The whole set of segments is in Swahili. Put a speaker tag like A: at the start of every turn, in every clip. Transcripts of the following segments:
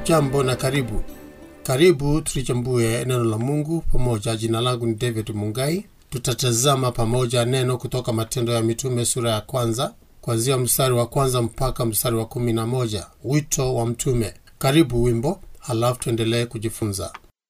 A: Hujambo na karibu. Karibu tulichambue neno la Mungu pamoja. Jina langu ni David Mungai. Tutatazama pamoja neno kutoka Matendo ya Mitume sura ya kwanza kuanzia mstari wa kwanza mpaka mstari wa kumi na moja. Wito wa mtume. Karibu wimbo, halafu tuendelee kujifunza.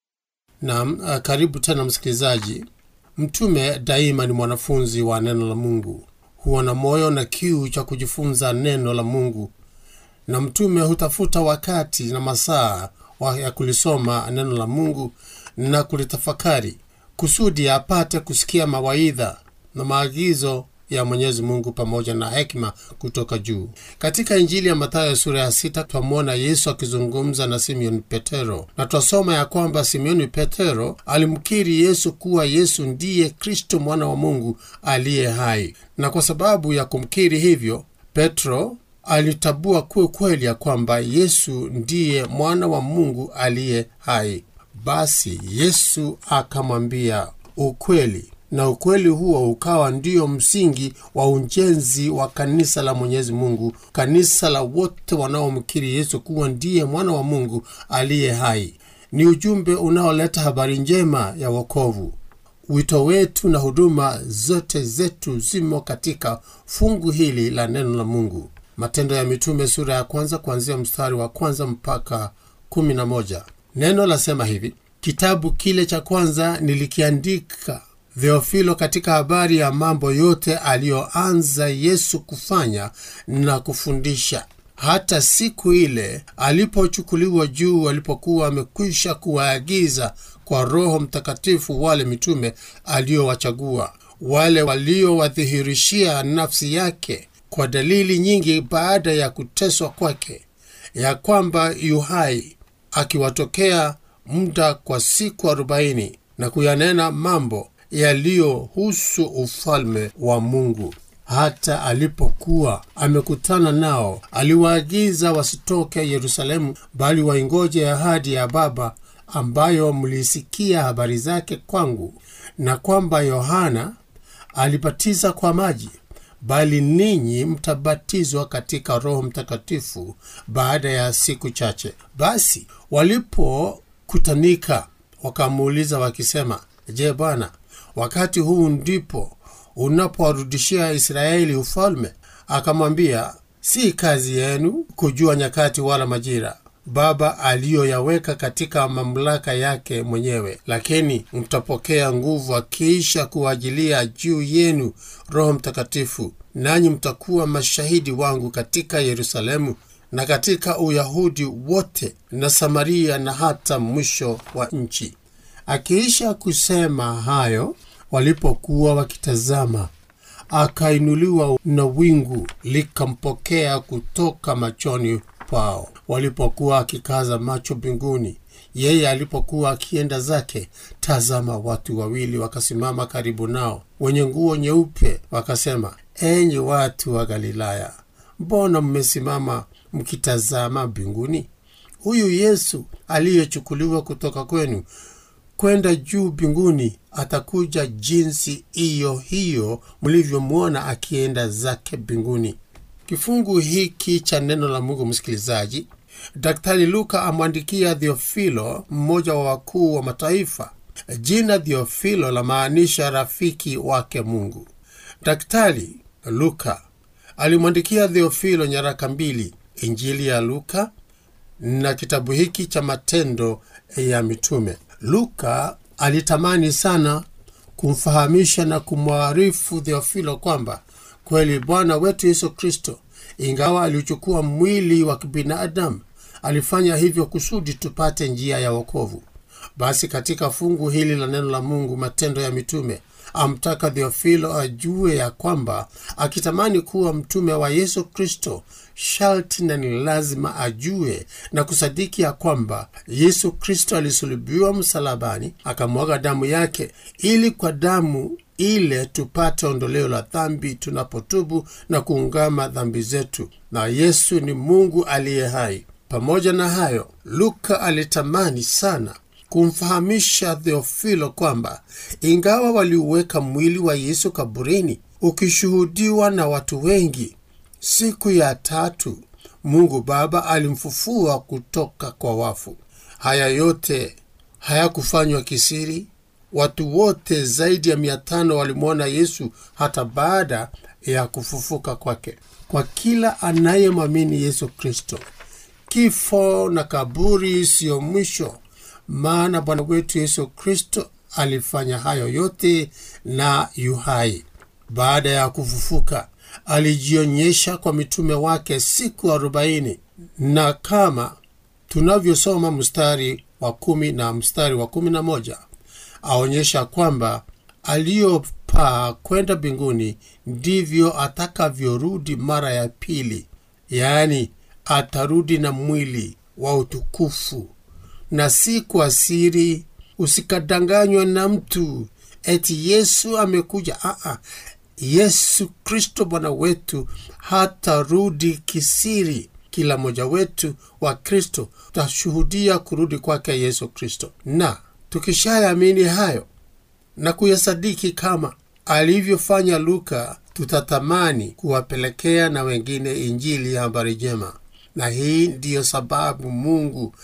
A: Naam, uh, karibu tena msikilizaji. Mtume daima ni mwanafunzi wa neno la Mungu, huwa na moyo na kiu cha kujifunza neno la Mungu, na mtume hutafuta wakati na masaa wa ya kulisoma neno la Mungu na kulitafakari kusudi apate kusikia mawaidha na maagizo ya Mwenyezi Mungu pamoja na hekima kutoka juu. Katika Injili ya Mathayo sura ya sita twamwona Yesu akizungumza na Simeoni Petero, na twasoma ya kwamba Simeoni Petero alimkiri Yesu kuwa Yesu ndiye Kristo mwana wa Mungu aliye hai, na kwa sababu ya kumkiri hivyo, Petro alitabua kuwe kweli ya kwamba Yesu ndiye mwana wa Mungu aliye hai. Basi Yesu akamwambia ukweli na ukweli huo ukawa ndio msingi wa ujenzi wa kanisa la Mwenyezi Mungu, kanisa la wote wanaomkiri Yesu kuwa ndiye mwana wa Mungu aliye hai. Ni ujumbe unaoleta habari njema ya wokovu. Wito wetu na huduma zote zetu zimo katika fungu hili la neno la Mungu. Matendo ya Mitume sura ya kwanza kuanzia mstari wa kwanza mpaka kumi na moja. Neno lasema hivi: kitabu kile cha kwanza nilikiandika Theofilo katika habari ya mambo yote aliyoanza Yesu kufanya na kufundisha, hata siku ile alipochukuliwa juu, alipokuwa amekwisha kuwaagiza kwa Roho Mtakatifu wale mitume aliyowachagua, wale waliowadhihirishia nafsi yake kwa dalili nyingi baada ya kuteswa kwake, ya kwamba yu hai, akiwatokea muda kwa siku arobaini na kuyanena mambo yaliyohusu ufalme wa Mungu. Hata alipokuwa amekutana nao, aliwaagiza wasitoke Yerusalemu, bali waingoje ahadi ya Baba ambayo mlisikia habari zake kwangu, na kwamba Yohana alibatiza kwa maji, bali ninyi mtabatizwa katika Roho Mtakatifu baada ya siku chache. Basi walipokutanika, wakamuuliza wakisema, Je, Bwana, wakati huu ndipo unapowarudishia Israeli ufalme? Akamwambia, si kazi yenu kujua nyakati wala majira Baba aliyoyaweka katika mamlaka yake mwenyewe, lakini mtapokea nguvu akiisha kuajilia juu yenu Roho Mtakatifu, nanyi mtakuwa mashahidi wangu katika Yerusalemu na katika Uyahudi wote na Samaria na hata mwisho wa nchi. Akiisha kusema hayo, walipokuwa wakitazama, akainuliwa na wingu likampokea kutoka machoni pao. Walipokuwa akikaza macho mbinguni, yeye alipokuwa akienda zake, tazama, watu wawili wakasimama karibu nao, wenye nguo nyeupe, wakasema, enyi watu wa Galilaya, mbona mmesimama mkitazama mbinguni? Huyu Yesu aliyechukuliwa kutoka kwenu kwenda juu mbinguni atakuja jinsi hiyo hiyo mlivyomwona akienda zake mbinguni. Kifungu hiki cha neno la Mungu, msikilizaji, Daktari Luka amwandikia Theofilo, mmoja wa wakuu wa mataifa. Jina Theofilo lamaanisha rafiki wake Mungu. Daktari Luka alimwandikia Theofilo nyaraka mbili, Injili ya Luka na kitabu hiki cha Matendo ya Mitume. Luka alitamani sana kumfahamisha na kumwarifu Theofilo kwamba kweli Bwana wetu Yesu Kristo, ingawa aliuchukua mwili wa kibinadamu, alifanya hivyo kusudi tupate njia ya wokovu. Basi katika fungu hili la neno la Mungu, Matendo ya Mitume, amtaka Theofilo ajue ya kwamba akitamani kuwa mtume wa Yesu Kristo, sharti na ni lazima ajue na kusadiki ya kwamba Yesu Kristo alisulubiwa msalabani, akamwaga damu yake, ili kwa damu ile tupate ondoleo la dhambi tunapotubu na kuungama dhambi zetu, na Yesu ni Mungu aliye hai. Pamoja na hayo, Luka alitamani sana kumfahamisha Theofilo kwamba ingawa waliuweka mwili wa Yesu kaburini ukishuhudiwa na watu wengi, siku ya tatu Mungu Baba alimfufua kutoka kwa wafu. Haya yote hayakufanywa kisiri. Watu wote zaidi ya mia tano walimwona Yesu hata baada ya kufufuka kwake. Kwa kila anayemwamini Yesu Kristo, kifo na kaburi siyo mwisho, maana Bwana wetu Yesu Kristo alifanya hayo yote na yuhai. Baada ya kufufuka, alijionyesha kwa mitume wake siku arobaini, na kama tunavyosoma mstari wa kumi na mstari wa kumi na moja aonyesha kwamba aliyopaa kwenda mbinguni ndivyo atakavyorudi mara ya pili, yaani atarudi na mwili wa utukufu na si kwa siri. Usikadanganywa na mtu eti Yesu amekuja. Aa, Yesu Kristo Bwana wetu hatarudi kisiri. Kila mmoja wetu wa Kristo tutashuhudia kurudi kwake Yesu Kristo, na tukishayamini hayo na kuyasadiki kama alivyofanya Luka, tutatamani kuwapelekea na wengine injili ya habari njema. Na hii ndiyo sababu Mungu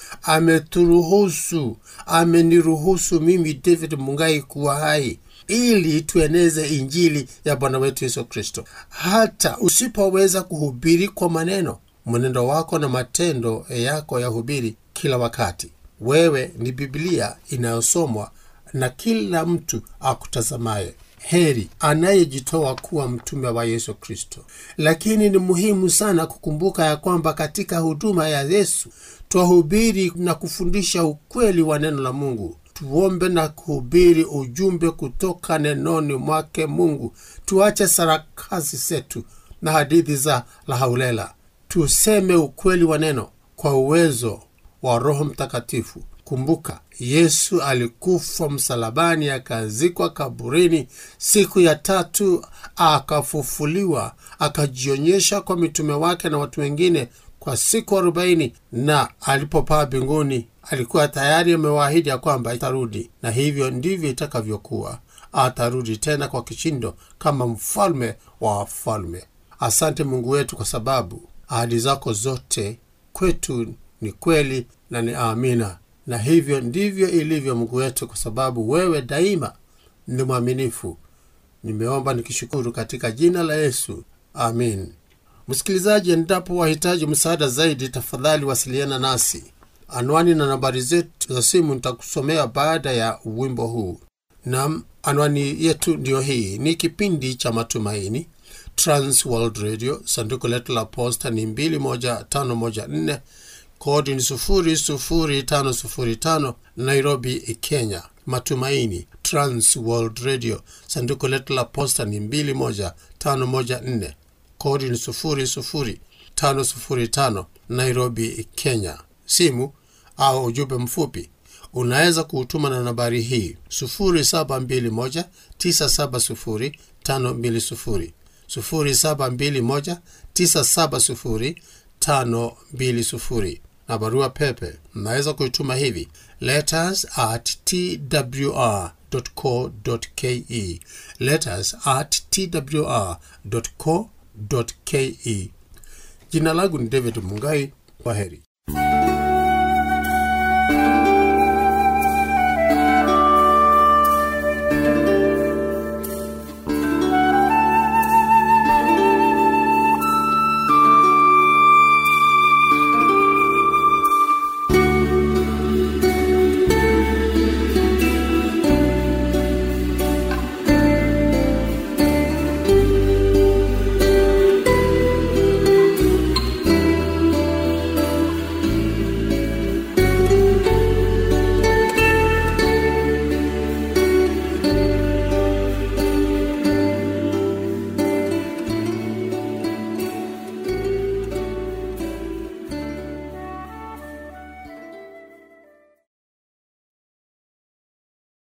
A: ameturuhusu, ameniruhusu mimi David Mungai kuwa hai ili tueneze injili ya Bwana wetu Yesu Kristo. Hata usipoweza kuhubiri kwa maneno, mwenendo wako na matendo yako yahubiri kila wakati. Wewe ni Biblia inayosomwa na kila mtu akutazamaye. Heri anayejitoa kuwa mtume wa Yesu Kristo. Lakini ni muhimu sana kukumbuka ya kwamba katika huduma ya Yesu twahubiri na kufundisha ukweli wa neno la Mungu. Tuombe na kuhubiri ujumbe kutoka nenoni mwake Mungu. Tuache sarakasi zetu na hadithi za lahaulela, tuseme ukweli wa neno kwa uwezo wa Roho Mtakatifu. Kumbuka, Yesu alikufa msalabani, akazikwa kaburini, siku ya tatu akafufuliwa, akajionyesha kwa mitume wake na watu wengine kwa siku arobaini, na alipopaa mbinguni alikuwa tayari amewaahidi ya kwamba atarudi, na hivyo ndivyo itakavyokuwa. Atarudi tena kwa kishindo kama mfalme wa wafalme. Asante Mungu wetu, kwa sababu ahadi zako zote kwetu ni kweli na ni amina na hivyo ndivyo ilivyo Mungu wetu, kwa sababu wewe daima ni mwaminifu. Nimeomba nikishukuru katika jina la Yesu, amin. Msikilizaji, endapo wahitaji msaada zaidi, tafadhali wasiliana nasi. Anwani na nambari zetu za simu nitakusomea baada ya wimbo huu. Nam, anwani yetu ndiyo hii. Ni kipindi cha Matumaini, Trans World Radio. Sanduku letu la posta ni 21514 kodi ni 00505 Nairobi, Kenya. Matumaini Trans World Radio. Sanduku letu la posta ni 21514 kodi ni 00505 Nairobi, Kenya. Simu au ujumbe mfupi unaweza kuutuma na nambari hii 0721970520 0721970520 na barua pepe mnaweza kuituma hivi letters at twr co ke letters at twr co ke jina langu ni david mungai kwa heri